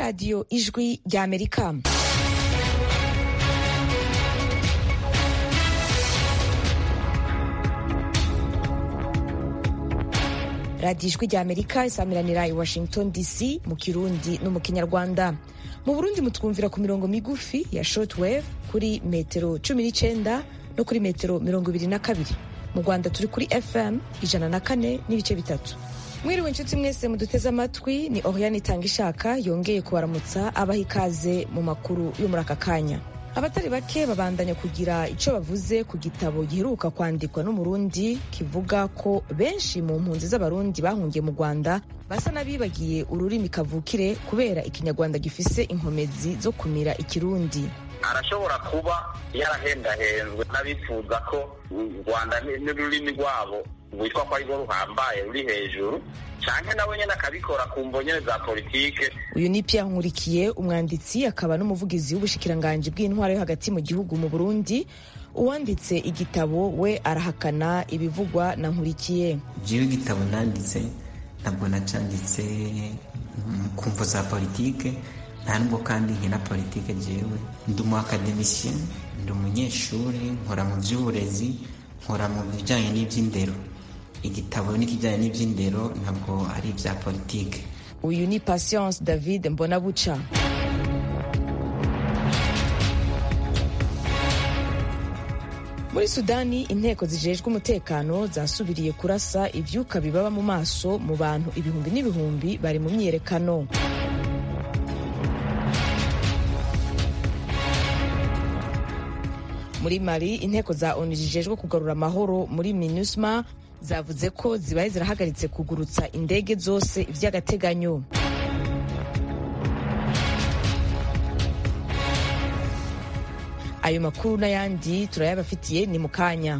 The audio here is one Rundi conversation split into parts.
radiyo ijwi ry'amerika radiyo ijwi ry'amerika isamiranira i washington dc mu kirundi no mu kinyarwanda mu burundi mutwumvira ku mirongo migufi ya shortwave kuri metero cumi n'icyenda no kuri metero mirongo ibiri na kabiri mu rwanda turi kuri fm ijana na kane n'ibice bitatu mwiriwe inshuti mwese muduteze amatwi ni oriane itanga ishaka yongeye kubaramutsa abaha ikaze mu makuru yo muri aka kanya abatari bake babandanya kugira icyo bavuze ku gitabo giheruka kwandikwa n'umurundi kivuga ko benshi mu mpunzi z'abarundi bahungiye mu rwanda basa n'abibagiye ururimi kavukire kubera ikinyarwanda gifise inkomezi zo kumira ikirundi arashobora kuba yarahendahenzwe n'abifuza ko u rwanda n'ururimi rwabo rwitwa ko arirwo ruhambaye ruri hejuru canke nawe nyene akabikora ku mvo nyene za politike uyu ni Pierre Nkurikiye umwanditsi akaba n'umuvugizi w'ubushikiranganji bw'intwaro yo hagati mu gihugu mu Burundi uwanditse igitabo we arahakana ibivugwa na Nkurikiye jewe igitabo nanditse ntabwo nacanditse ku mvo za politike nta nubwo kandi nkina politike jewe ndi umu academicien ndi umunyeshuri nkora mu by'uburezi nkora mu bijyanye n'iby'indero igitabo n'ikijyanye n'iby'indero ntabwo ari ibya politike uyu ni patience david mbonabuca muri sudani inteko zijejwe umutekano zasubiriye kurasa ivyuka bibaba mu maso mu bantu ibihumbi n'ibihumbi bari mu myiyerekano muri mali inteko za onu zijejwe kugarura amahoro muri minusma zavuze ko zibaye zirahagaritse kugurutsa indege zose vy'agateganyo ayo makuru n'ayandi turayabafitiye ni mu kanya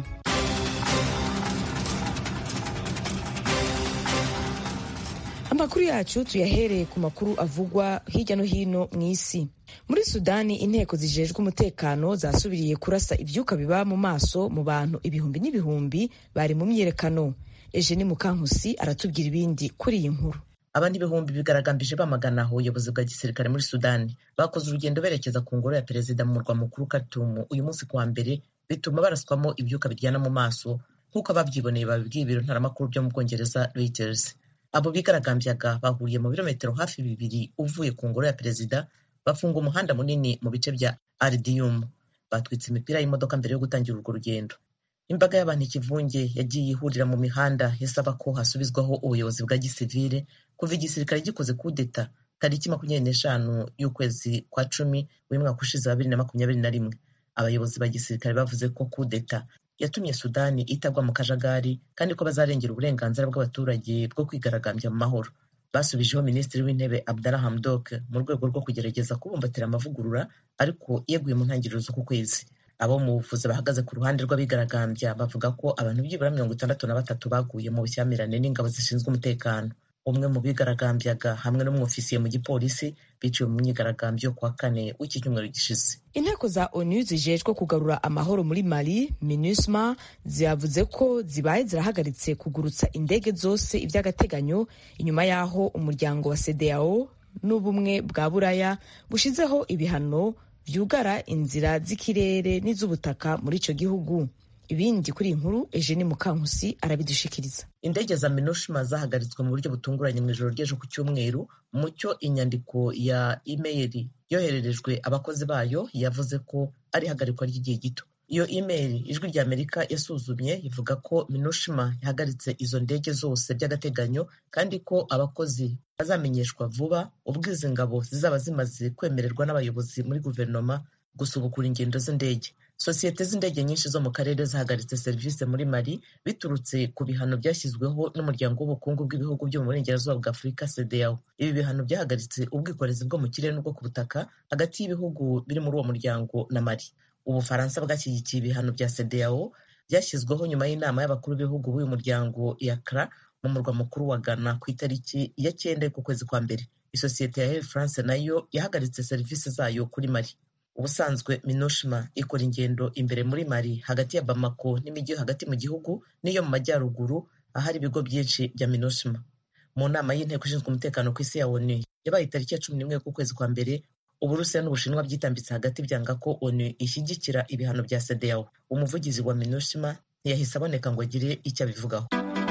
amakuru yacu tuyahereye ku makuru avugwa hirya no hino mu isi muri sudani inteko zijejwe umutekano zasubiriye kurasa ivyuka biba mu maso mu bantu ibihumbi n'ibihumbi bari mu myiyerekano eje ni mukankusi aratubwira ibindi kuri iyi nkuru abandi ibihumbi bigaragambije bamagana ubuyobozi bwa gisirikare muri sudani bakoze urugendo berekeza ku ngoro ya perezida mu murwa mukuru katumu uyu munsi kuwa mbere bituma baraswamo ibyuka biryana mu maso nk'uko ababyiboneye babibwiye ibiro ntaramakuru byo mu bwongereza reuters abo bigaragambyaga bahuriye mu birometero hafi bibiri uvuye ku ngoro ya perezida bafunga umuhanda munini mu bice bya aridiyumu batwitse imipira y'imodoka mbere yo gutangira urwo rugendo imbaga y'abantu ikivunge yagiye ihurira mu mihanda isaba ko hasubizwaho ubuyobozi bwa gisivile kuva igisirikare gikoze kudeta tariki makumyabiri n'eshanu y'ukwezi kwa cumi w'umwaka ushize wa bibiri na makumyabiri na rimwe abayobozi ba gisirikare bavuze ko kudeta yatumye sudani itagwa mu kajagari kandi ko bazarengera uburenganzira bw'abaturage bwo kwigaragambya mu mahoro basubijeho minisitiri w'intebe abdalla hamdok mu rwego rwo kugerageza kubumbatira amavugurura ariko yeguye mu ntangiriro z'uku kwezi abo mu buvuzi bahagaze ku ruhande rw'abigaragambya bavuga ko abantu byibura mirongo itandatu na batatu baguye mu bushyamirane n'ingabo zishinzwe umutekano umwe mu bigaragambyaga hamwe n'umwofisiye mu gipolisi biciwe mu myigaragambyo kuwa kane w'iki cyumweru gishize inteko za onu zijejwe kugarura amahoro muri mali minusma zavuze ko zibaye zirahagaritse kugurutsa indege zose iby'agateganyo inyuma y'aho umuryango wa sedeyao n'ubumwe bwa buraya bushizeho ibihano byugara inzira z'ikirere n'iz'ubutaka muri icyo gihugu ibindi kuri iyi nkuru eugene mukankusi arabidushikiriza indege za minushima zahagaritswe mu buryo butunguranye mu ijoro ry'ejo ku cyumweru mucyo inyandiko ya imeyili yohererejwe abakozi bayo yavuze ko ari ihagarikwa ry'igihe gito iyo imeyili ijwi rya amerika yasuzumye ivuga ko minushima yahagaritse izo ndege zose by'agateganyo kandi ko abakozi bazamenyeshwa vuba ubwo izi ngabo zizaba zimaze kwemererwa n'abayobozi muri guverinoma gusubukura ingendo z'indege sosiyete z'indege nyinshi zo mu karere zahagaritse serivisi muri mali biturutse ku bihano byashyizweho n'umuryango w'ubukungu bw'ibihugu byo mu burengerazuba bwa afurika cedeao ibi bihano byahagaritse ubwikorezi bwo mu kirere n'ubwo ku butaka hagati y'ibihugu biri muri uwo muryango na mali ubufaransa bwashyigikiye ibihano bya cedeao byashyizweho nyuma y'inama y'abakuru b'ibihugu b'uyu muryango ya cra mu murwa mukuru wa ghana ku itariki ya cyenda ku kwezi kwa mbere isosiyete ya air france nayo yahagaritse serivisi zayo kuri mali ubusanzwe minushima ikora ingendo imbere muri mali hagati ya bamako n'imijyi yo hagati mu gihugu n'iyo mu majyaruguru ahari ibigo byinshi bya minushima mu nama y'inteko ishinzwe umutekano ku isi ya onu yabaye tariki ya cumi n'imwe y'ukwezi kwa mbere uburusiya n'ubushinwa byitambitse hagati byanga ko onu ishyigikira ibihano bya sedeyawo umuvugizi wa minushima ntiyahise aboneka ngo agire icyo abivugaho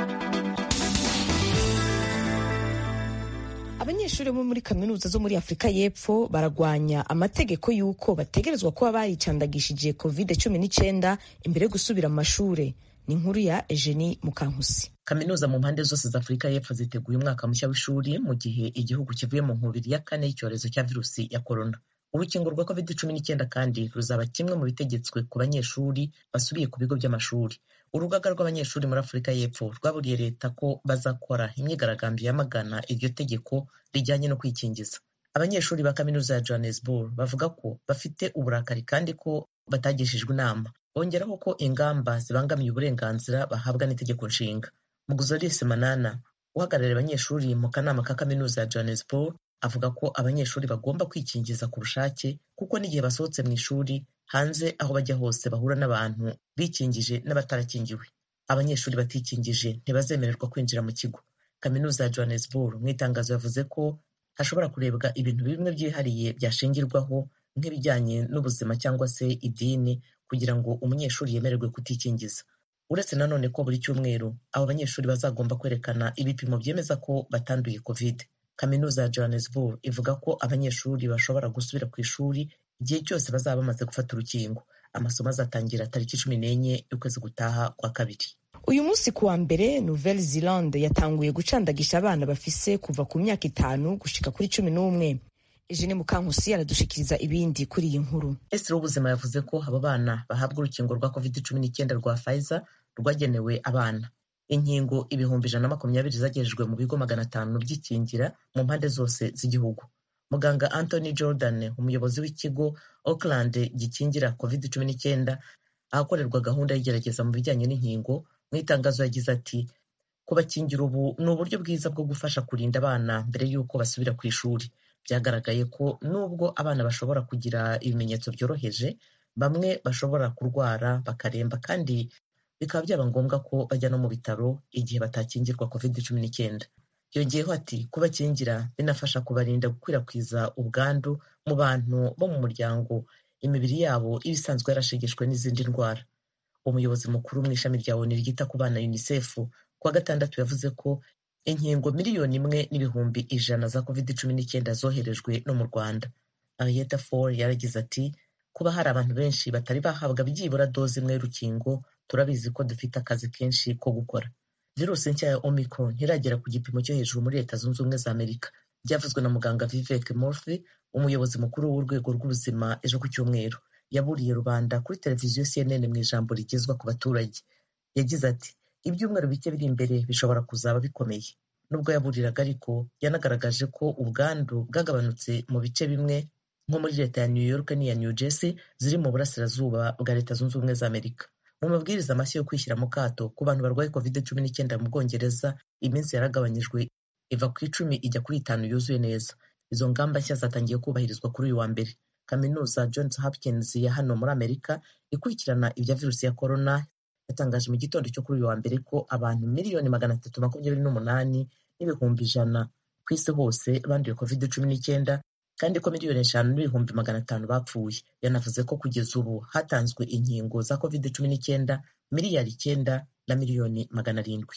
abanyeshuri bo muri kaminuza zo muri afurika y'epfo baragwanya amategeko y'uko bategerezwa kuba baricandagishije covid cumi n'icyenda imbere yo gusubira mu mashuri ni inkuru ya Eugenie Mukankusi kaminuza mu mpande zose za afurika y'epfo ziteguye umwaka mushya w'ishuri mu gihe igihugu kivuye mu nkubiri ya kane y'icyorezo cya virusi ya korona urukingo rwa covid cumi n'icyenda kandi ruzaba kimwe mu bitegetswe ku banyeshuri basubiye ku bigo by'amashuri urugaga rw'abanyeshuri muri afurika y'epfo rwaburiye leta ko bazakora imyigaragambyo yamagana iryo tegeko rijyanye no kwikingiza abanyeshuri ba kaminuza ya johannesburg bavuga ko bafite uburakari kandi ko batagishijwe inama bongeraho ko ingamba zibangamiye uburenganzira bahabwa n'itegeko nshinga muguzorise manana uhagarariye abanyeshuri mu kanama ka kaminuza ya johannesburg avuga ko abanyeshuri bagomba kwikingiza ku bushake kuko n'igihe basohotse mu ishuri hanze aho bajya hose bahura n'abantu bikingije n'abatarakingiwe abanyeshuri batikingije ntibazemererwa kwinjira mu kigo kaminuza ya johannesburg mu itangazo yavuze ko hashobora kurebwa ibintu bimwe byihariye byashingirwaho nk'ibijyanye n'ubuzima cyangwa se idini kugira ngo umunyeshuri yemererwe kutikingiza uretse nanone ko buri cyumweru abo banyeshuri bazagomba kwerekana ibipimo byemeza ko batanduye covid kaminuza ya johannesburg ivuga ko abanyeshuri bashobora gusubira ku ishuri igihe cyose bazaba bamaze gufata urukingo amasomo azatangira tariki cumi n'enye y'ukwezi gutaha kwa kabiri uyu munsi ku wa mbere nouvelle zelande yatanguye gucandagisha abana bafise kuva ku myaka itanu gushika kuri cumi n'umwe Eugene Mukankusi aradushikiriza ibindi kuri iyi nkuru minisitiri w'ubuzima yavuze ko abo bana bahabwa urukingo rwa covid cumi n'icyenda rwa Pfizer rwagenewe abana inkingo ibihumbi ijana na makumyabiri zagejejwe mu bigo magana atanu by'ikingira mu mpande zose z'igihugu muganga anthony jordan umuyobozi w'ikigo auckland gikingira covid cumi n'icyenda ahakorerwa gahunda y'igerageza mu bijyanye n'inkingo mu itangazo yagize ati kubakingira ubu ni uburyo bwiza bwo gufasha kurinda abana mbere y'uko basubira ku ishuri byagaragaye ko nubwo abana bashobora kugira ibimenyetso byoroheje bamwe bashobora kurwara bakaremba kandi bikaba byaba ngombwa ko bajya no mu bitaro igihe batakingirwa covid cumi n'icyenda yongeyeho ati kubakingira binafasha kubarinda gukwirakwiza ubwandu mu bantu bo mu muryango imibiri yabo iba isanzwe yarashegeshwe n'izindi ndwara umuyobozi mukuru mu ishami rya oni ryita ku bana unicef kuwa gatandatu yavuze ko inkingo miliyoni imwe n'ibihumbi ijana za covid cumi n'icyenda zoherejwe no mu rwanda arieta for yaragize ati kuba hari abantu benshi batari bahabwa byibura doze imwe y'urukingo turabizi ko dufite akazi kenshi ko gukora virusi nshya ya omicron ntiragera ku gipimo cyo hejuru muri leta zunze ubumwe za amerika byavuzwe na muganga vivek murphy umuyobozi mukuru w'urwego rw'ubuzima ejo ku cyumweru yaburiye rubanda kuri televiziyo cnn mu ijambo rigezwa ku baturage yagize ati ibyumweru bike biri imbere bishobora kuzaba bikomeye nubwo yaburiraga ariko yanagaragaje ko ubwandu bwagabanutse mu bice bimwe nko muri leta ya new york n'iya new jersey ziri mu burasirazuba bwa leta zunze ubumwe za amerika mu mabwiriza mashya yo kwishyira mu kato ku bantu barwaye covid cumi n'icyenda mu bwongereza iminsi yaragabanyijwe iva ku icumi ijya kuri itanu yuzuye neza izo ngamba nshya zatangiye kubahirizwa kuri uyu wa mbere kaminuza johns hopkins ya hano muri amerika ikurikirana ibya virusi ya korona yatangaje mu gitondo cyo kuri uyu wa mbere ko abantu miliyoni magana atatu makumyabiri n'umunani n'ibihumbi ijana ku isi hose banduye covid cumi n'icyenda kandi ko miliyoni eshanu n'ibihumbi magana atanu bapfuye yanavuze ko kugeza ubu hatanzwe inkingo za covid cumi n'icyenda miliyari icyenda na miliyoni magana arindwi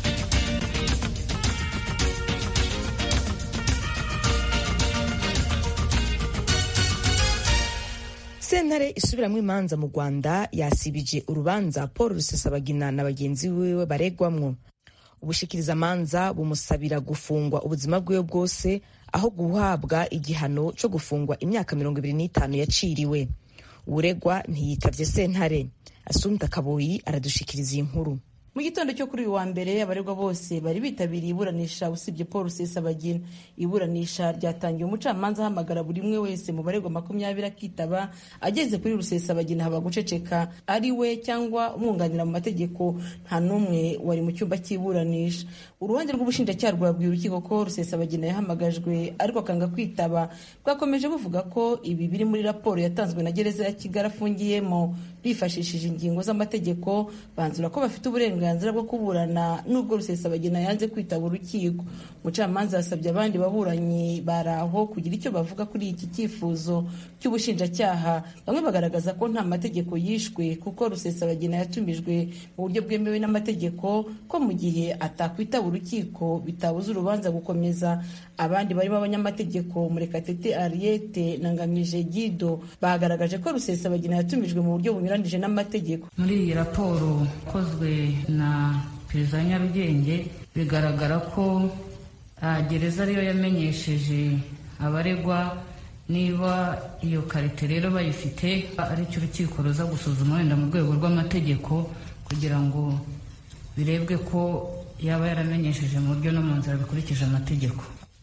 sentare isubiramo imanza mu rwanda yasibije urubanza paul rusesabagina na bagenzi biwe baregwamwo ubushikirizamanza bumusabira gufungwa ubuzima bwiwe bwose aho guhabwa igihano cyo gufungwa imyaka mirongo ibiri n'itanu yaciriwe uregwa ntiyitavye sentare asumta kaboyi aradushikiriza iyi nkuru mu gitondo cyo kuri uyu wa mbere abaregwa bose bari bitabiriye iburanisha usibye paul rusesabagina iburanisha ryatangiye umucamanza ahamagara buri umwe wese mu baregwa makumyabiri akitaba ageze kuri rusesabagina haba guceceka ari we cyangwa umwunganira mu mategeko nta n'umwe wari mu cyumba cy'iburanisha uruhande rw'ubushinjacyaha rwabwiye urukiko ko rusesabagina yahamagajwe ariko akanga kwitaba bwakomeje buvuga ko ibi biri muri raporo yatanzwe na gereza ya kigali afungiyemo bifashishije ingingo z'amategeko banzura ko bafite uburenganzira bwo kuburana n'ubwo rusesabagina yanze kwitaba urukiko umucamanza yasabye abandi baburanyi baraho kugira icyo bavuga kuri iki cyifuzo cy'ubushinjacyaha bamwe bagaragaza ko nta mategeko yishwe kuko rusesabagina yatumijwe mu buryo bwemewe n'amategeko ko mu gihe atakwitaba urukiko bitabuza urubanza gukomeza abandi barimo abanyamategeko murekatete ariete na ngamije gido bagaragaje ko rusesabagina yatumijwe mu buryo bunyuranije n'amategeko muri iyi raporo ikozwe na perezida wa nyarugenge bigaragara ko gereza ariyo yamenyesheje abaregwa niba iyo karite rero bayifite aricyo urukiko ruza gusuzuma wenda mu rwego rw'amategeko kugira ngo birebwe ko yaba yaramenyesheje mu buryo no mu nzira bikurikije amategeko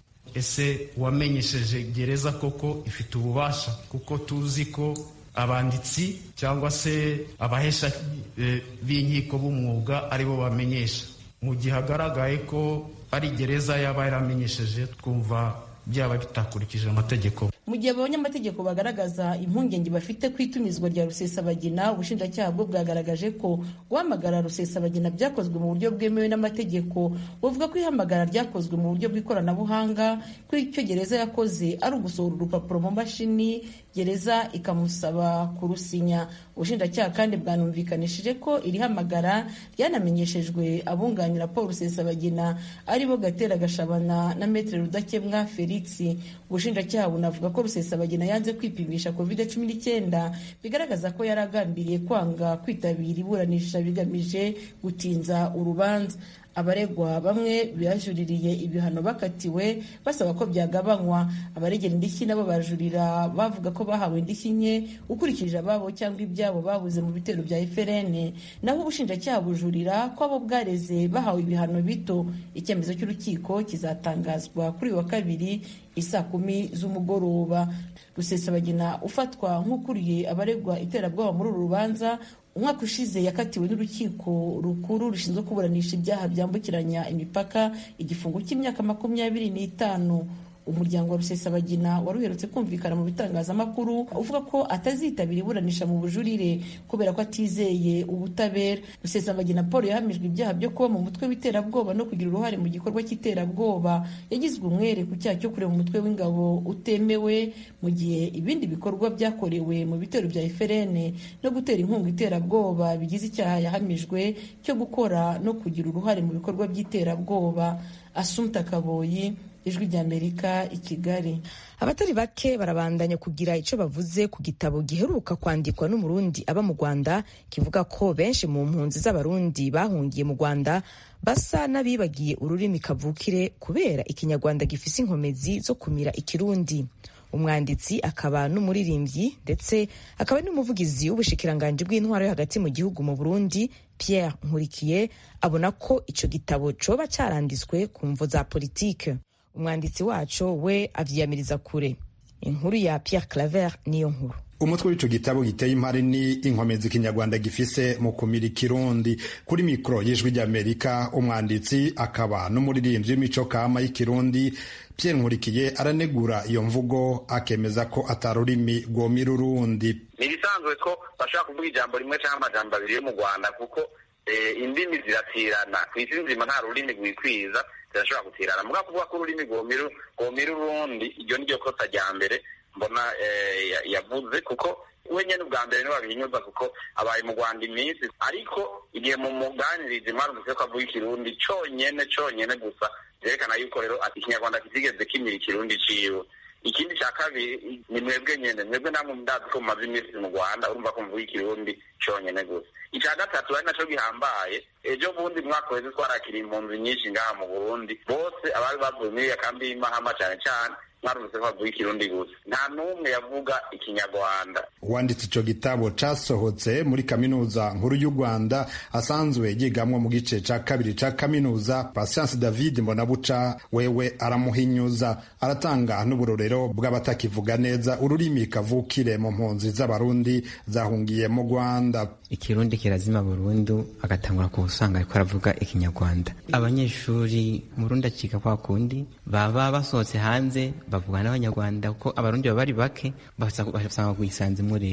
ese uwamenyesheje gereza koko ifite ububasha kuko tuzi ko abanditsi cyangwa se abahesha b'inkiko b'umwuga aribo bamenyesha mu gihe hagaragaye ko ari gereza yaba yaramenyesheje twumva byaba bitakurikije amategeko mu gihe abanyamategeko bagaragaza impungenge bafite ku itumizwa rya rusesabagina ubushinjacyaha bwo bwagaragaje ko guhamagara rusesabagina byakozwe mu buryo bwemewe n'amategeko buvuga ko ihamagara ryakozwe mu buryo bw'ikoranabuhanga ko icyo gereza yakoze ari ugusohora urupapuro mu mashini gereza ikamusaba kurusinya ubushinjacyaha kandi bwanumvikanishije ko iri hamagara ryanamenyeshejwe abunganira paul rusesabagina aribo gatera gashabana na metere rudakemwa felix ubushinjacyaha bunavuga ko rusesabagina yanze kwipimisha covid cumi n'icyenda bigaragaza ko yari agambiriye kwanga kwitabira iburanisha bigamije gutinza urubanza abaregwa bamwe bajuririye ibihano bakatiwe basaba ko byagabanywa abaregera indishyi nabo bajurira bavuga ko bahawe indishyi nke ukurikije ababo cyangwa ibyabo babuze mu bitero bya FRN naho ubushinjacyaha bujurira ko abo bwareze bahawe ibihano bito icyemezo cy'urukiko kizatangazwa kuri uyu wa kabiri isaa kumi z'umugoroba rusesabagina ufatwa nk'ukuriye abaregwa iterabwoba muri uru rubanza umwaka ushize yakatiwe n'urukiko rukuru rushinzwe kuburanisha ibyaha byambukiranya imipaka igifungo cy'imyaka makumyabiri n'itanu umuryango wa rusesabagina wari uherutse kumvikana mu bitangazamakuru uvuga ko atazitabira iburanisha mu bujurire kubera ko atizeye ubutabera rusesabagina paul yahamijwe ibyaha byo kuba mu mutwe w'iterabwoba no kugira uruhare mu gikorwa cy'iterabwoba yagizwe umwere ku cyaha cyo kureba umutwe w'ingabo utemewe mu gihe ibindi bikorwa byakorewe mu bitero bya FRN no gutera inkunga iterabwoba bigize icyaha yahamijwe cyo gukora no kugira uruhare mu bikorwa by'iterabwoba asumta kaboyi ijwi ry'amerika i kigali abatari bake barabandanya kugira icyo bavuze ku gitabo giheruka kwandikwa n'umurundi aba mu rwanda kivuga ko benshi mu mpunzi z'abarundi bahungiye mu rwanda basa n'abibagiye ururimi kavukire kubera ikinyarwanda gifise inkomezi zo kumira ikirundi umwanditsi akaba n'umuririmbyi ndetse akaba n'umuvugizi w'ubushikiranganji bw'intwaro yo hagati mu gihugu mu burundi pierre nkurikiye abona ko icyo gitabo coba caranditswe ku mvo za politike umwanditsi waco we avyiyamiriza kure inkuru ya Pierre Claver niyo nkuru umutwe w'ico gitabo giteye impari ni inkomezi ikinyarwanda gifise mu kumira ikirundi kuri mikoro y'ijwi ry'amerika umwanditsi akaba n'umuririmbyi w'imico kama y'ikirundi Pierre Nkurikiye aranegura iyo mvugo akemeza ko atarurimi rwomira urundi ni ibisanzwe ko bashobora kuvuga ijambo rimwe cyangwa amajambo abiri yo mu rwanda kuko indimi ziratirana ku isi nzima nta rurimi rwikwiza zirashobora gutirana mugabo kuvuga ko ururimi rwomira urundi iryo ni ryo kosa rya mbere mbona yavuze kuko we nyine ubwa mbere niwe wabihinyuza kuko abaye mu rwanda iminsi ariko igihe mu muganirizi mwarumvise ko avuga ikirundi cyonyine cyonyine gusa byerekana yuko rero ikinyarwanda kitigeze kimira ikirundi ciwe ikindi cya kabiri ni mwebwe nyine mwebwe namwe ndazi ko mumaze iminsi mu rwanda urumva ko muvuga ikirundi cyonyine gusa icya gatatu ari nacyo gihambaye ejo bundi mwaka weze twarakiriye impunzi nyinshi ngaha mu burundi bose abari bavuye muri iyo kambi y'imahama cyane cyane mwarumvise ko bavuga ikirundi gusa nta n'umwe yavuga ikinyarwanda uwanditse ico gitabo casohotse muri kaminuza nkuru y'u rwanda asanzwe yigamwo mu gice ca kabiri ca kaminuza patience david mbonabuca wewe aramuhinyuza aratanga n'uburorero bw'abatakivuga neza ururimi kavukire mu mpunzi z'abarundi zahungiye mu rwanda ikirundi kirazima burundu agatangura ku usanga ariko aravuga ikinyarwanda abanyeshuri murundi acika kwa kundi baba basohotse hanze bavugana n'abanyarwanda kuko abarundi baba ari bake basanga kwisanzemo rero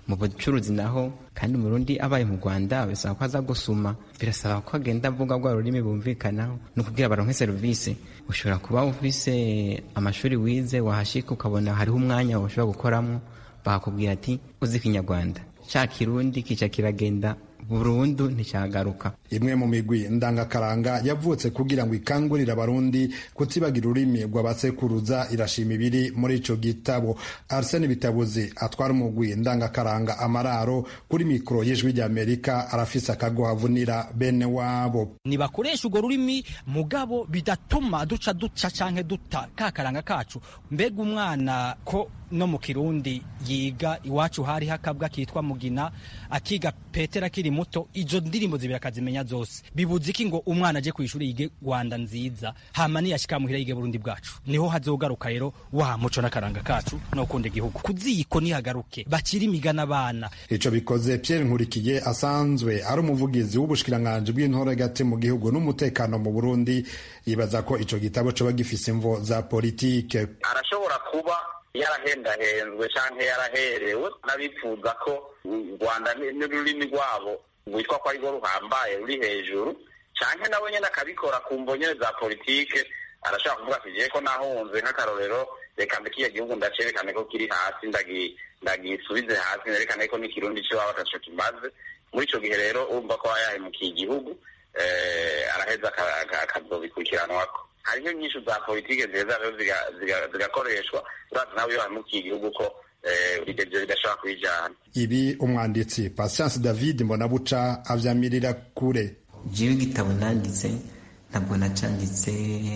mu bucuruzi naho kandi umurundi abaye mu rwanda bisaba ko aza gusuma birasaba ko agenda avuga rwa rurimi bumvikanaho ni ukubwira baronke serivisi ushobora kuba ufise amashuri wize wahashika ukabona hariho umwanya ushobora gukoramo bakakubwira ati uzi ikinyarwanda ca kirundi kica kiragenda burundu nticyagaruka imwe mu migwi ndangakaranga yavutse kugira ngo ikangurire abarundi kutibagira ururimi rw'abasekuruza irashima ibiri muri ico gitabo arsene bitabuzi atwara umugwi ndangakaranga amararo kuri mikoro y'ijwi ry'amerika arafise akagohavunira bene wabo nibakoresha urwo rurimi mugabo bidatuma duca duca canke duta kakaranga kacu mbega umwana ko no mu kirundi yiga iwacu hari hakabwa kitwa mugina akiga petera akiri muto izo ndirimbo zibiri akazimenya zose bibuze iki ngo umwana aje kwishuri yige rwanda nziza hama niyashika muhira yige burundi bwacu niho hazogaruka rero wa muco n'akaranga kacu no kunda igihugu kuziko nihagaruke bakiri imigana abana ico bikoze Pierre Nkurikiye asanzwe ari umuvugizi w'ubushikiranganji bw'intore hagati mu gihugu n'umutekano mu Burundi yibaza ko ico gitabo coba gifise imvo za politike arashobora kuba yarahendahenzwe canke yaraherewe n'abifuza ko u rwanda n'ururimi rwabo rwitwa ko arirwo ruhambaye ruri hejuru canke nawe nyene akabikora ku mbonyene za politike arashobora kuvuga ati jewe ko nahunze nk'akarorero reka mbekiye gihugu ndacerekane ko kiri hasi ndagisubize hasi nerekane ko n'ikirundi c'iwabo ataco kimaze muri ico gihe rero urumva ko aba yahemukiye igihugu araheza akazobikurikiranwako hariho nyinshi za politike nziza rero zigakoreshwa urazi nawe iyo wahemukiye igihugu ko ibyo bidashobora kubijana ibi umwanditsi patience david mbonabuca avyamirira kure jewe igitabo nanditse ntabwo nacanditse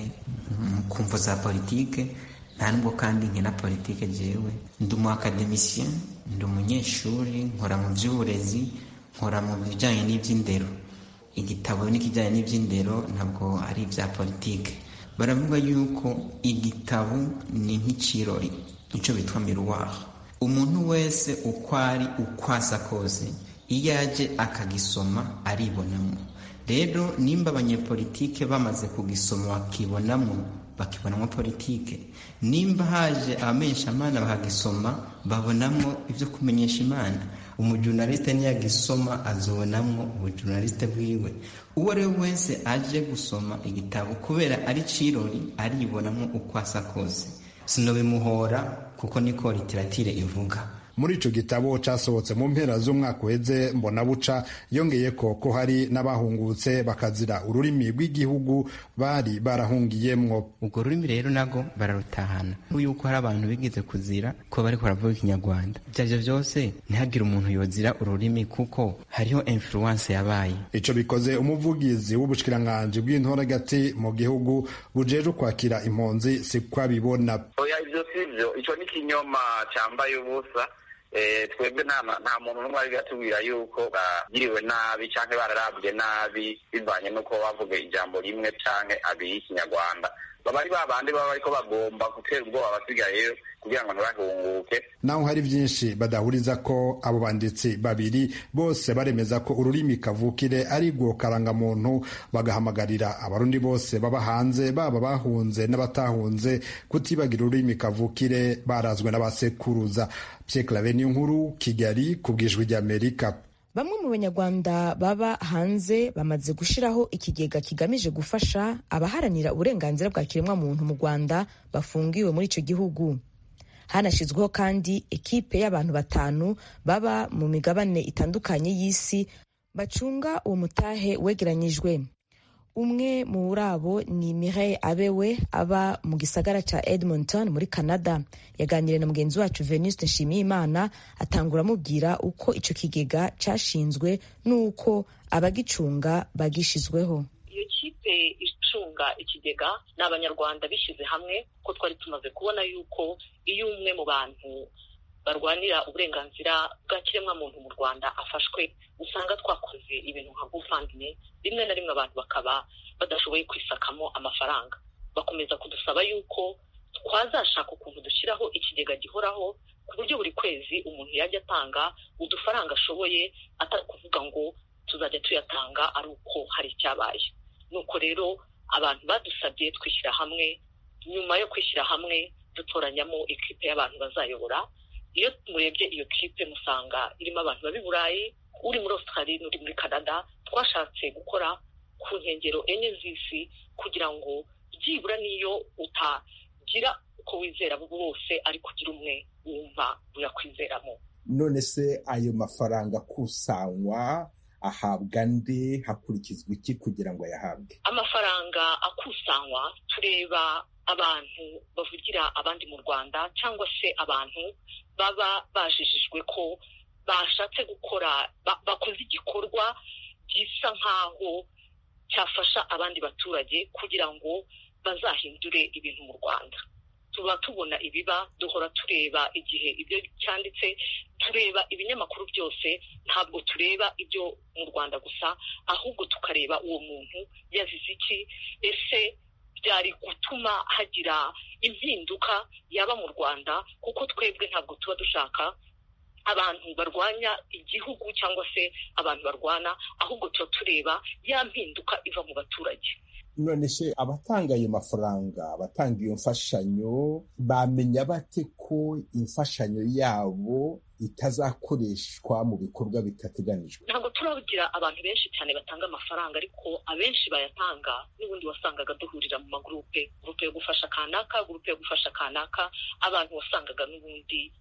ku mvo za politike nta nubwo kandi nkina politike jewe ndi umu akademisien ndi umunyeshuri nkora mu by'uburezi nkora mu bijyanye n'iby'indero igitabo n'ikijyanye n'iby'indero ntabwo ari ibya politike baravuga yuko igitabo ni nk'ikirori icyo bitwa miruwari umuntu wese uko ari uko asa kose iyo aje akagisoma aribonamo rero nimba abanyepolitike bamaze kugisoma bakibonamo bakibonamo politike nimba haje abamenyeshamana bakagisoma babonamo ibyo kumenyesha imana umujurnaliste niyagisoma azobonamo ubujurnaliste bwiwe uwo ari we wese aje gusoma igitabo kubera ari cirori aribonamo uko asa kose sinobimuhora kuko niko literatire ivuga muri ico gitabo casohotse mu mpera z'umwaka uheze mbona buca yongeye ko ko hari n'abahungutse bakazira ururimi rw'igihugu bari barahungiyemwo urwo rurimi rero nago bararutahana yuko hari abantu bigize kuzira ko bariko baravuga ikinyarwanda ivyo arivyo vyose ntihagire umuntu yozira ururimi kuko hariho influence yabaye ico bikoze umuvugizi w'ubushikiranganji bw'intore hagati mu gihugu bujeje kwakira impunzi siko abibona oya ivyo sivyo ico ni ikinyoma cambaye ubusa twebwe nta muntu n'umwe ari gatubwira yuko bagiriwe nabi canke bararabwe nabi bivanye n'uko bavuga ijambo rimwe canke abiri y'ikinyarwanda baba ari babandi baba bariko bagomba gutera ubwoba abasigayeyo kugira ngo ntibahunguke naho hari byinshi badahuriza ko abo banditsi babiri bose baremeza ko ururimi kavukire ari rwo karangamuntu bagahamagarira abarundi bose baba hanze baba bahunze n'abatahunze kutibagira ururimi kavukire barazwe n'abasekuruza Pierre Claver nkuru Kigali ku bwijwi ry'Amerika bamwe mu banyarwanda baba hanze bamaze gushyiraho ikigega kigamije gufasha abaharanira uburenganzira bwa kiremwamuntu mu rwanda bafungiwe muri icyo gihugu hanashyizweho kandi ekipe y'abantu batanu baba mu migabane itandukanye y'isi bacunga uwo mutahe wegeranyijwe umwe muri abo ni Mireille abewe aba mu gisagara cya edmonton muri canada yaganiriye na mugenzi wacu venuste nshimiyimana atangura amubwira uko icyo kigega cyashinzwe n'uko abagicunga bagishizweho iyo kipe icunga ikigega ni abanyarwanda bishyize hamwe ko twari tumaze kubona yuko iyo umwe mu bantu barwanira uburenganzira bwa kiremwamuntu mu rwanda afashwe usanga twakoze ibintu nka guvandimwe rimwe na rimwe abantu bakaba badashoboye kwisakamo amafaranga bakomeza kudusaba yuko twazashaka ukuntu dushyiraho ikigega gihoraho ku buryo buri kwezi umuntu yajya atanga udufaranga ashoboye atari kuvuga ngo tuzajya tuyatanga ari uko hari icyabaye nuko rero abantu badusabye twishyira hamwe nyuma yo kwishyira hamwe dutoranyamo ikipe y'abantu bazayobora iyo murebye iyo kipe musanga irimo abantu baba i burayi uri muri australia n'uri muri canada twashatse gukora ku nkengero enye z'isi kugira ngo byibura n'iyo utagira uko wizera bose ariko ugira umwe wumva uyakwizeramo none se ayo mafaranga akusanywa ahabwa nde hakurikizwa iki kugira ngo ayahabwe amafaranga akusanywa tureba abantu bavugira abandi mu rwanda cyangwa se abantu baba bajijijwe ko bashatse gukora bakoze igikorwa gisa nk'aho cyafasha abandi baturage kugira ngo bazahindure ibintu mu rwanda tuba tubona ibiba duhora tureba igihe ibyo cyanditse tureba ibinyamakuru byose ntabwo tureba ibyo mu rwanda gusa ahubwo tukareba uwo muntu yazize iki ese byari gutuma hagira impinduka yaba mu rwanda kuko twebwe ntabwo tuba dushaka abantu barwanya igihugu cyangwa se abantu barwana ahubwo tuba tureba ya mpinduka iva mu baturage none se abatanga ayo mafaranga abatanga iyo mfashanyo bamenya bate ko imfashanyo yabo itazakoreshwa mu bikorwa bitateganijwe ntabwo turagira abantu benshi cyane batanga amafaranga ariko abenshi bayatanga n'ubundi wasangaga duhurira mu magurupe gurupe yo gufasha kanaka gurupe yo gufasha kanaka abantu wasangaga n'ubundi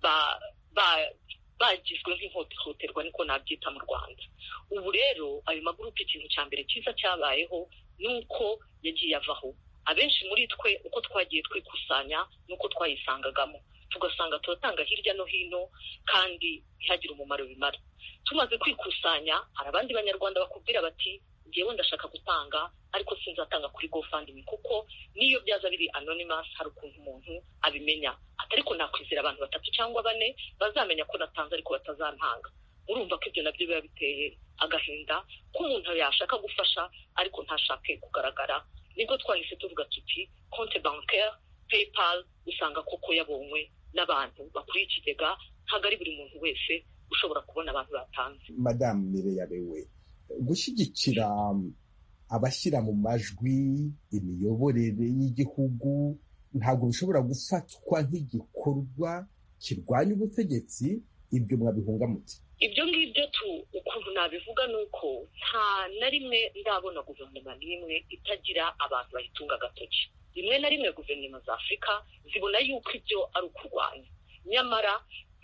bagizwe nk'ihohoterwa niko nabyita mu rwanda ubu rero ayo magurupe ikintu cya mbere cyiza cyabayeho ni uko yagiye avaho abenshi muri twe uko twagiye twikusanya n'uko twayisangagamo tugasanga turatanga hirya no hino kandi ntihagire umumaro bimara tumaze kwikusanya hari abandi banyarwanda bakubwira bati ngewe ndashaka gutanga ariko sinzatanga kuri gofandimi kuko n'iyo byaza biri anonymous hari ukuntu umuntu abimenya atari ko nakwizera abantu batatu cyangwa bane bazamenya ko natanze ariko batazantanga urumva ko ibyo nabyo biba biteye agahinda ko umuntu yashaka gufasha ariko ntashake kugaragara nibwo twahise tuvuga tuti konte bancaire paypal usanga koko yabonywe n'abantu bakuriye ikigega ntabwo ari buri muntu wese ushobora kubona abantu batanze madamu mireyabewe gushyigikira abashyira mu majwi imiyoborere y'igihugu ntabwo bishobora gufatwa nk'igikorwa kirwanya ubutegetsi ibyo mwabihunga muti ibyo ngibyo tu ukuntu nabivuga ni uko nta na rimwe ndabona guverinoma n'imwe itagira abantu bayitunga agatoki rimwe na rimwe guverinoma za afurika zibona yuko ibyo ari ukurwanya nyamara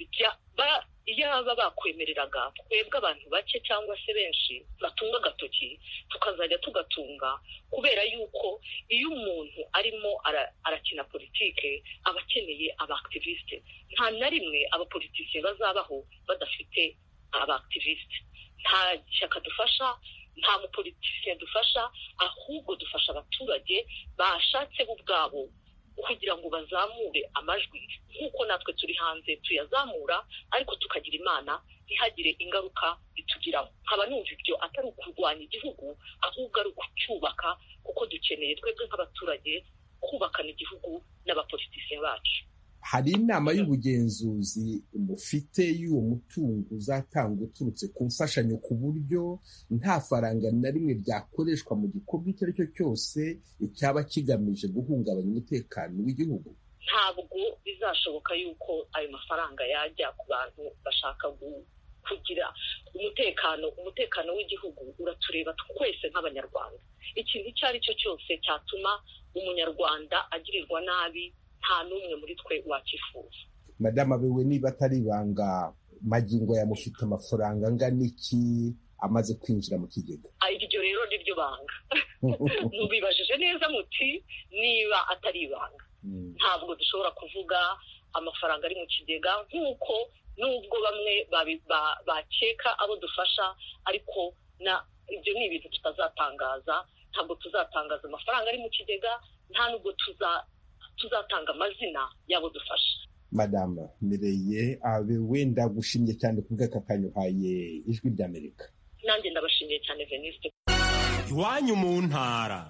iyo baba bakwemereraga twebwe abantu bake cyangwa se benshi batunga agatoki tukazajya tugatunga kubera yuko iyo umuntu arimo arakina politike aba akeneye abakitiviste nta na rimwe abapolitisiye bazabaho badafite abakitiviste nta shyaka dufasha nta mupolitisiye dufasha ahubwo dufasha abaturage bashatse bo ubwabo kugira ngo bazamure amajwi nk'uko natwe turi hanze tuyazamura ariko tukagira imana ntihagire ingaruka bitugiraho nkaba numva ibyo atari ukurwanya igihugu ahubwo ari ukucyubaka kuko dukeneye twebwe nk'abaturage kubakana igihugu n'abapolitisiye bacu hari inama y'ubugenzuzi mufite y'uwo mutungo uzatanga uturutse ku mfashanyo ku buryo nta faranga na rimwe ryakoreshwa mu gikorwa icyo ari cyo cyose cyaba kigamije guhungabanya umutekano w'igihugu ntabwo bizashoboka yuko ayo mafaranga yajya ku bantu bashaka kugira umutekano umutekano w'igihugu uratureba twese nk'abanyarwanda ikintu icyo ari cyo cyose cyatuma umunyarwanda agirirwa nabi nta n'umwe muri twe wakifuza madamu abewe niba atari ibanga magingo yamufite amafaranga angana iki amaze kwinjira mu kigega iryo rero ni ryo banga mubibajije neza muti niba atari ibanga ntabwo dushobora kuvuga amafaranga ari mu kigega nk'uko nubwo bamwe bakeka abo dufasha ariko ibyo ni ibintu tutazatangaza ntabwo tuzatangaza amafaranga ari mu kigega nta nubwo tuzatanga amazina y'abo dufasha madamu mireye abe wenda gushimye cyane ku bw'aka kanyuhaye ijwi ry'amerika nanjye ndabashimiye cyane veniste iwanyu mu ntara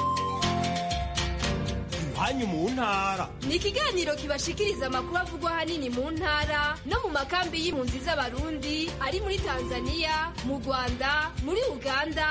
iwanyu mu ntara ni ikiganiro kibashikiriza amakuru avugwa ahanini mu ntara no mu makambi y'impunzi z'abarundi ari muri tanzania mu rwanda muri uganda no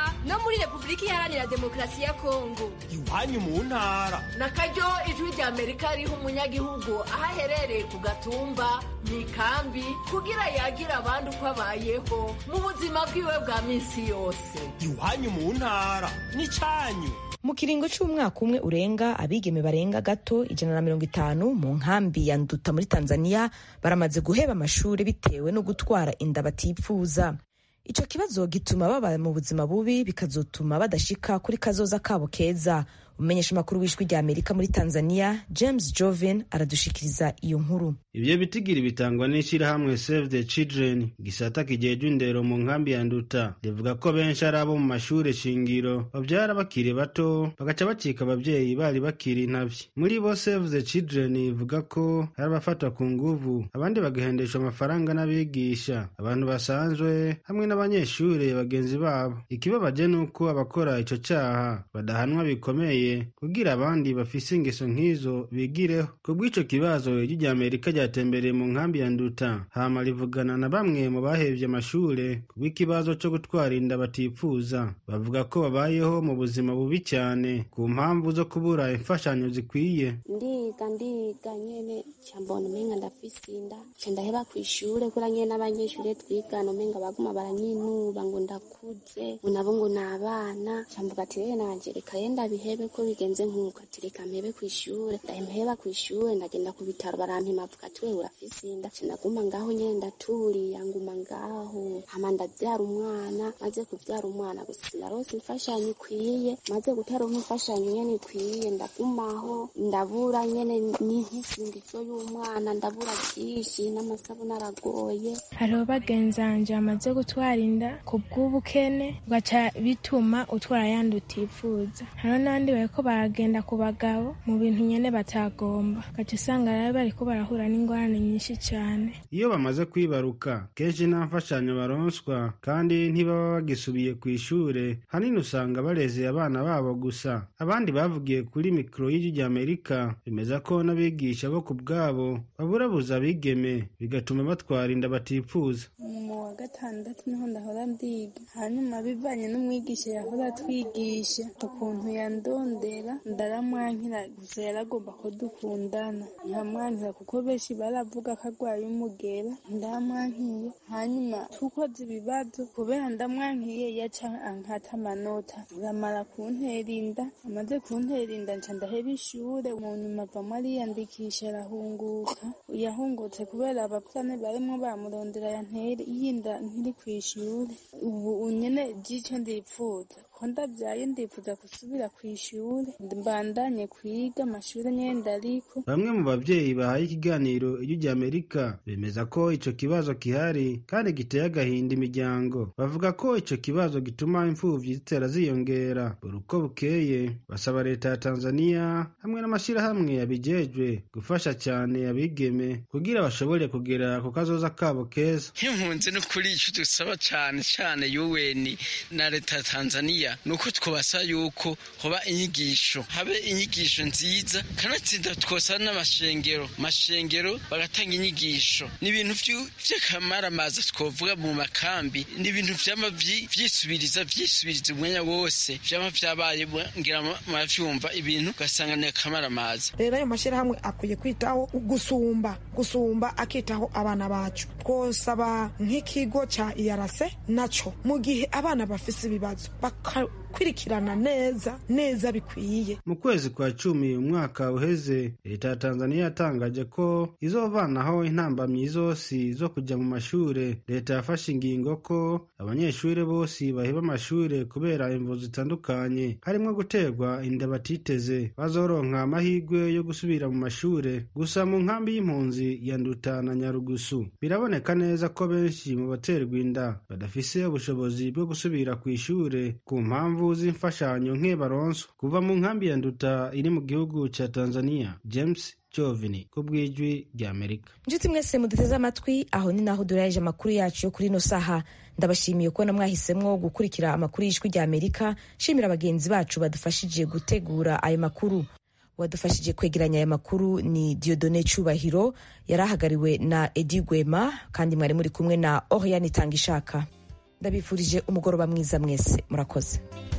muri repubulika iharanira demokarasi ya kongo iwanyu mu ntara na karyo ijwi rya amerika riha umunyagihugu aho aherereye ku gatumba mu ikambi kugira yagira abandi uko abayeho mu buzima bwiwe bwa minsi yose iwanyu mu ntara n'icyanyu mu kiringo cy'umwaka umwe urenga abigeme barenga gato ijana na mirongo itanu mu nkambi ya nduta muri tanzania baramaze guheba amashuri bitewe no gutwara inda batipfuza icyo kibazo gituma baba mu buzima bubi bikazotuma badashika kuri kazoza kabo keza umumenyesha amakuru w'ijwi rya amerika muri tanzania james joven aradushikiriza iyo nkuru ibyo bitigiri bitangwa n'ishyirahamwe save the children gisata kijejwe indero mu nkambi ya nduta rivuga ko benshi ari abo mu mashuri shingiro babyara bakiri bato bagaca bacika ababyeyi bari bakiri intabyi muri bo save the children ivuga ko hari abafatwa ku nguvu abandi bagahendeshwa amafaranga n'abigisha abantu basanzwe hamwe n'abanyeshuri bagenzi babo ikibabaje ni uko abakora ico caha badahanwa bikomeye kugira abandi bafise ingeso nk'izo bigireho ku bw'ico kibazo ijwi rya amerika ryatembereye mu nkambi ya nduta hama rivugana na bamwe mu bahevye amashure ku bw'ikibazo co gutwara inda batipfuza bavuga ko babayeho mu buzima bubi cyane ku mpamvu zo kubura imfashanyo zikwiye ndiga ndiga nyene cambona umenga ndafise inda ca ndaheba kw'ishure kura nyene n'abanyeshure twigana umenga baguma baranyinuba ngo ndakuze ngo nabo ngo ni abana camvuga ati rero nanje reka ye ndabihebe ko bigenze nk'uko ati reka mpebe kw'ishure ndaheba kw'ishure ndagenda ku bitaro barampima avuga ati wewe urafise inda ca ndaguma ngaho nyene ndaturiya nguma ngaho hama ndavyara umwana maze kuvyara umwana gusa sinarose imfashanyo ikwiye maze gutaronka imfashanyo nyene ikwiye ndagumaho ndabura nyene n'inkisingizo y'umwana ndabura vyinshi n'amasabune aragoye hariho bagenzanje bamaze gutwara inda ku bw'ubukene ugaca bituma utwara yandi utifuza hariho n'abandi bariko baragenda ku bagabo mu bintu nyene batagomba ugaca usanga rero bariko barahura n'ingorane nyinshi cane iyo bamaze kwibaruka kenshi nta mfashanyo baronswa kandi ntibaba bagisubiye ku ishure hanini usanga barezeye abana babo gusa abandi bavugiye kuri mikoro y'ijwi rya amerika bemeza ko n'abigisha bo ku bwabo baburabuza abigeme bigatuma batwara inda batipfuza mu wa gatandatu niho ndahora ndiga hanyuma bivanye n'umwigisha yahora atwigisha ukuntu yandondera ndaramwankira gusa yaragomba ko dukundana nkamwankira kuko benshi baravuga ko arwaye umugera ndamwankiye hanyuma tukoze ibibazo kubera ndamwankiye yaca ankata amanota uramara kuntera inda amaze kuntera inda nca ndaheba ishure mu nyuma avamo ariyandikisha arahunguka yahungutse kubera abakurane barimwo bamurondera yantere yinda nkiri kw'ishure ubu unyene jico ndipfuza ko ndavyaye ndifuza gusubira kw'ishure mbandanye kwiga amashure nyene ndariko bamwe mu bavyeyi bahaye ikiganiro ijwi rya amerika bemeza ko ico kibazo gihari kandi giteye agahinda imiryango bavuga ko ico kibazo gituma imfuvyi zitera ziyongera buri uko bukeye basaba leta ya tanzania hamwe n'amashirahamwe yabijejwe gufasha cyane abigeme kugira bashobore kugera ku kazoza kabo keza nk'impunzi no kuri ico dusaba cane cane yuweni na leta ya tanzania ni uko twabasaba yuko hoba inyigisho habe inyigisho nziza kanatsinda twosaba n'amashengero mashengero bagatanga inyigisho ni ibintu vy'akamaramaza twovuga mu makambi ni ibintu vyama vyisubiriza vyisubiriza umwanya wose vyama vyabaye ngira muravyumva ibintu ugasanga ni akamaramaza rero ayo mashyirahamwe akwiye kwitaho gusumba gusumba akitaho abana bacu twosaba nk'ikigo ca iyarase naco mu gihe abana bafise ibibazo bakakurikirana neza neza bikwiye mu kwezi kwa cumi umwaka uheze leta ya tanzania yatangaje ko izovanaho intambamyi zose zo kujya mu mashure leta yafashe ingingo ko abanyeshuri bose baheba amashure kubera imvu zitandukanye harimo guterwa inda batiteze bazoronka amahirwe yo gusubira mu mashure gusa mu nkambi y'impunzi ya nduta na nyarugusu biraboneka neza ko benshi mu baterwa inda badafise ubushobozi bwo gusubira ku ishure ku mpamvu z'imfashanyo nke baronswa kuva mu nkambi ya nduta iri mu gihugu ca tanzania james jovini ku bw'ijwi rya amerika inshuti mwese muduteze amatwi aho ni naho duraje amakuru yacu yo kuri ino saha ndabashimiye kubona mwahisemwo gukurikira amakuru y'ijwi rya amerika nshimira bagenzi bacu badufashije gutegura ayo makuru wadufashije kwegeranya aya makuru ni diodone cyubahiro yari ahagariwe na edi gwema kandi mwari muri kumwe na oriane itanga ishaka ndabifurije umugoroba mwiza mwese murakoze